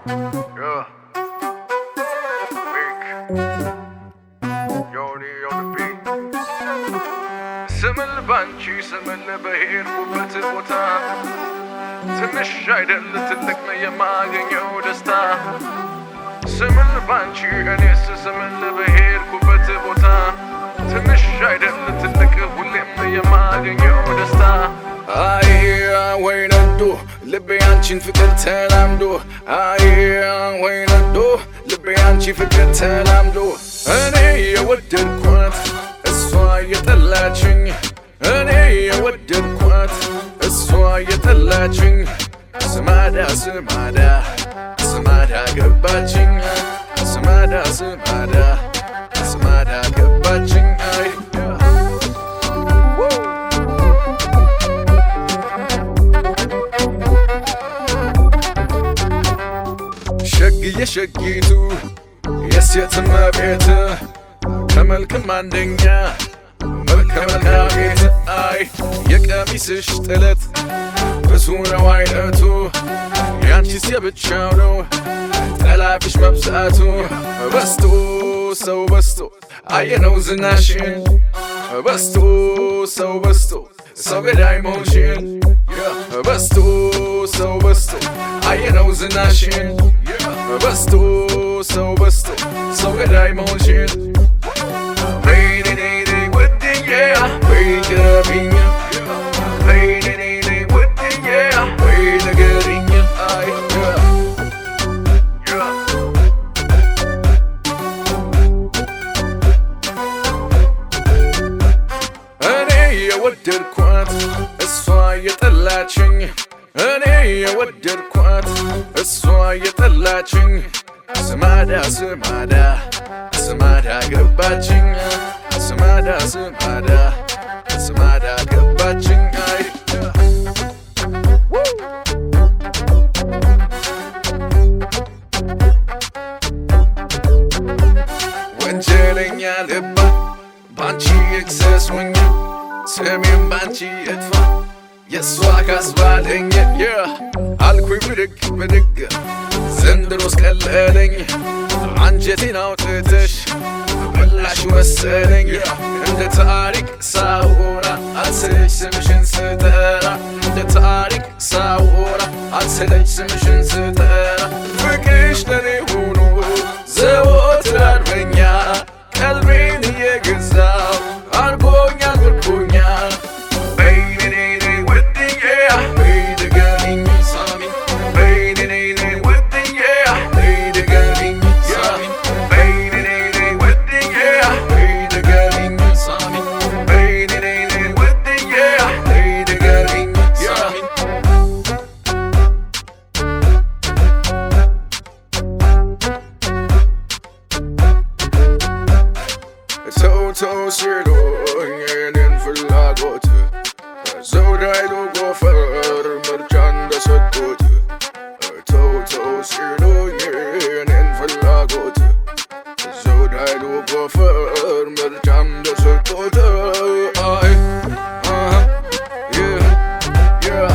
Yeah. Weak. Yoni on the beat. ስምል ባንቺ ስምል በሄድኩበት ቦታ ትንሽ አይደል ትልቅ ነው የማገኘው ደስታ ስምል ባንቺ እኔስ ስምል በሄድኩበት ቦታ ትንሽ አይደል ትልቅ ሁሌም የማገኘው ደስታ አይ ወይ ነዶ ልቤ አንቺን ፍቅር ተላምዶ አይ ወይ ነዶ ልቤ አንቺ ፍቅር ተላምዶ እኔ የወደድኳት እሷ የጠላችኝ እኔ የወደድኳት እሷ የጠላችኝ ስማዳ ስማዳ ስማዳ ገባችኝ ስማዳ ስማዳ ስማዳ ገባችኝ አይ ሸግዬ ሸጊቱ የሴት እመቤት ከመልክም አንደኛ መልከ መልካም ቤት አይ የቀሚስሽ ጥለት ብዙ ነው አይነቱ ያንቺስ የብቻው ነው ጠላፊሽ መብዛቱ በስቶ ሰው በስቶ አየነው ዝናሽን በስቶ ሰው በስቶ ሰው ገዳይ መሆንሽን በስቶ ሰው በስቶ አየነው ዝናሽን በስቶ ሰው በስቶ ሰው ገዳይ መሆንሽን እኔ የወደድኳት እሷ የጠላችኝ እኔ የወደድኳት እሷ የጠላችኝ ስማዳ ስማዳ ስማዳ ገባችኝ ስማዳ ስማዳ ስማዳ ገባችኝ አይ ወንጀለኛ ልባ ባንቺ ኤክሰስ ሆኜ ስሜም ባንቺ እጥፋ የእሷ ካስባለኝ አልኩኝ ብድግ ብድግ ዘንድሮስ ቀለለኝ አንጀቴን አውጥተሽ በላሽ መሰለኝ እንደ ታሪክ ሳውራ አልሰለች ስምሽን ስጠራ እንደ ታሪክ ሳውራ አልሰለች ስምሽን ስጠራ ፍቅርሽ ለኔ ሆኖ ዘወትር አርበኛ ቀልቤን እየገዛው አርጎኛል ምርኮኛል በይኔኔኔ ውድዬ በይ ድገሚኝ ሳሚኝ በይኔኔኔ ውድዬ በይ ድገሚኝ ሳሚኝ በይኔኔኔ ውድዬ በይ ድገሚኝ ሳሚኝ በይኔኔኔ ውድዬ በይ ድገሚኝ ሳሚኝ ሰው ሰው ሲሉኝ የኔን ፍላጎት ዘውዳይሉ ጎፈር ምርጫ እንደሰጡት ተው ተው ሲሉኝ የኔን ፍላጎት ዘውዳይሉ ጎፈር ምርጫ እንደሰጡት አይ አሃ yeah yeah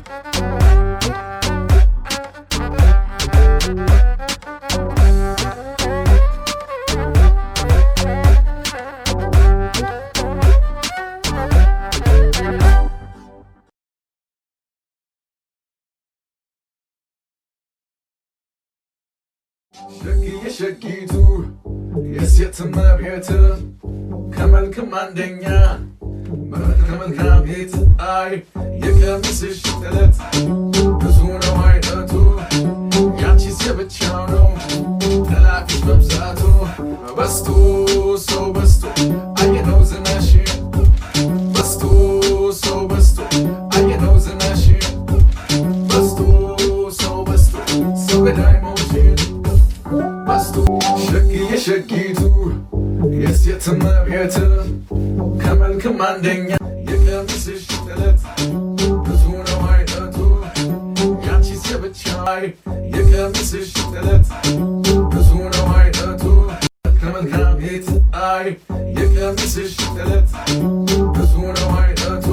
ሸግዬ ሸጊቱ የሴት እመቤት ከመልክም አንደኛ መልከ መልካም ቤት አይ የቀሚስሽ ጥለት ብዙ ነው አይነቱ ያንቺስ የብቻው ነው ጠላፊሽ መብዛቱ በስቶ ሰው በስቶ አየነው ዝናሽን በስቶ ሰው በስቶ አየነው ዝናሽን በስቶ ሰው በስቶ ሰው ገዳይ መውሽን በስቶ ሸግዬ ሸጊቱ የሴት እመቤት ከመልክም አንደኛ የቀሚስሽ ጥለት ብዙ ነው አይነቱ ያንቺስ የብቻይ የቀሚስሽ ጥለት ብዙ ነው አይነቱ ከመልካም ቤት አይ የቀሚስሽ ጥለት ብዙ ነው አይነቱ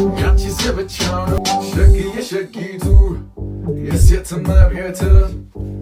የብቻው ነው ሸግዬ ሸጊቱ የሴት እመቤት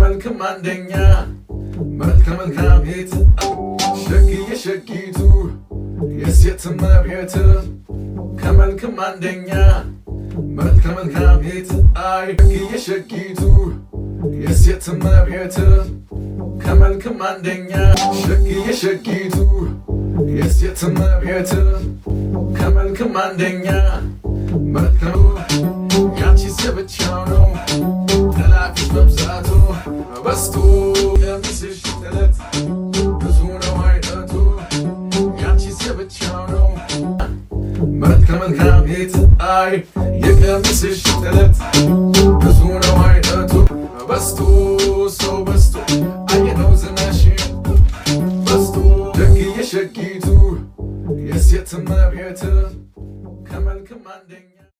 ከመልክም አንደኛ መልከ መልካም ቤት ሸግዬ ሸጊቱ የሴት እመቤት ከመልክም አንደኛ መልከ መልካም ቤት አይ ሸግዬ ሸጊቱ የሴት እመቤት ከመልክም አንደኛ ሸግዬ ሸጊቱ የሴት እመቤት ከመልክም አንደኛ መልከሙ ያንቺስ የብቻው ነው ጠላፊሽ መብዛቱ በስቶ ቀሚስሽ ጥለት ብዙ ነው አይነቱ ያንቺስ የብቻው ነው መልከ መልካም ቤት አይ የቀሚስሽ ጥለት ብዙ ነው አይነቱ በስቶ ሰው በስቶ አየነው ዝናሽ በስቶ ደግዬ ሸጊቱ የሴት እመቤት ከመልክም አንደኛ